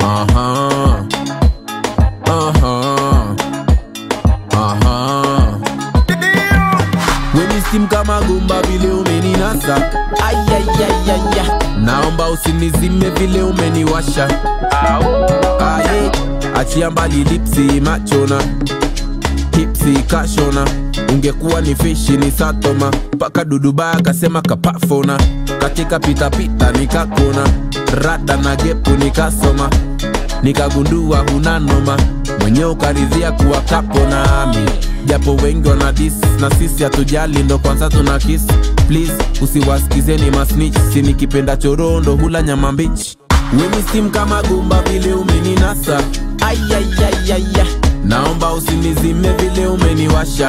Aha. Aha. Aha. Weni steam kama gumba vile umeninasa Ayayayaya Naomba usinizime vile umeniwasha Aye Achia mbali lipsi machona Hipsi kashona Ungekuwa ni fishi ni satoma Paka duduba akasema kapafona Katika pitapita nikakona Rada na gepu nikasoma nikagundua huna noma mwenye ukaridhia kuwa kapo nami japo wengi wana dis na sisi hatujali ndo kwanza tuna kiss please usiwasikizeni masnich si nikipenda chorondo hula nyama mbichi weni sim kama gumba vile umeninasa ayayayaya naomba usinizime vile umeniwasha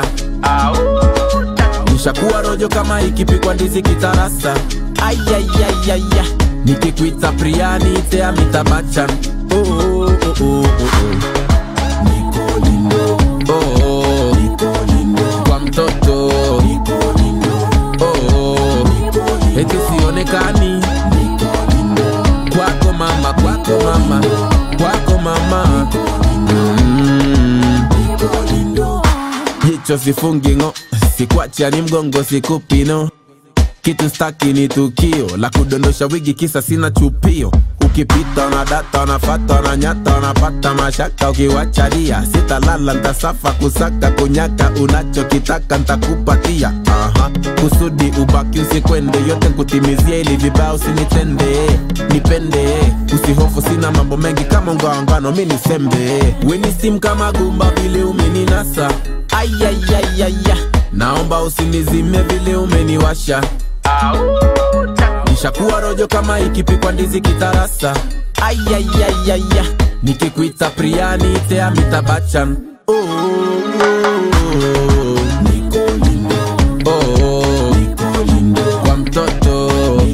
nishakuwa rojo kama ikipikwa ndizi kitarasa ayayayaya nikikwita priani tea mitabachan oh, oh, oh, oh, oh, oh. Niko lindo. Oh, oh. kwa mtoto oh, oh. eti sionekani kwako mama kwako mama kwako mama mm. jicho sifungingo sikwacha ni mgongo sikupino kitu staki ni tukio la kudondosha wigi kisa sina chupio ukipita na data nafata na nyata unapata mashaka ukiwachalia sitalala ntasafa kusaka kunyaka unachokitaka ntakupatia Aha. kusudi ubaki usikwende yote nkutimizia ili vibao usinitende nipende usihofu sina mambo mengi kama ungaangano mi nisembe weni sim kama gumba vile umeninasa ayayayaya naomba usinizime vile umeniwasha nishakuwa rojo kama ikipikwa ndizi kitarasa ayayayaya nikikwita priani tea mitabachan oh, oh, oh. Oh, oh. kwa mtoto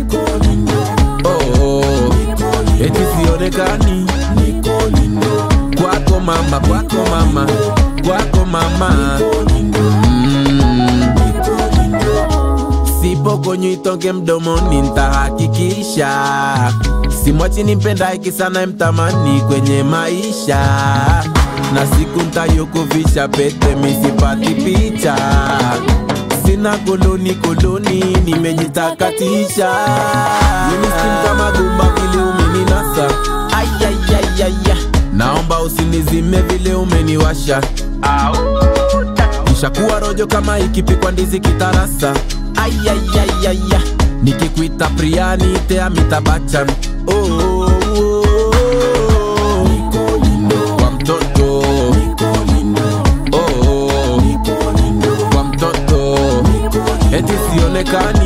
oh, oh. eti sionekani kwako mama kwako mama kwako mama mm. sipokonywa itonge mdomoni ntahakikisha simwachi nimpenda iki sana mtamani kwenye maisha na siku ntayokuvisha pete misipati picha sina koloni koloni nimejitakatisha Winiskim kama gumba vile umeninasa ayayayaya naomba usinizime vile umeniwasha nishakuwa rojo kama ikipikwa ndizi kitarasa ayayayaya nikikwita priani tea mitabachan oh, oh, oh, oh. kwa mtoto oh, oh. kwa mtoto eti sionekani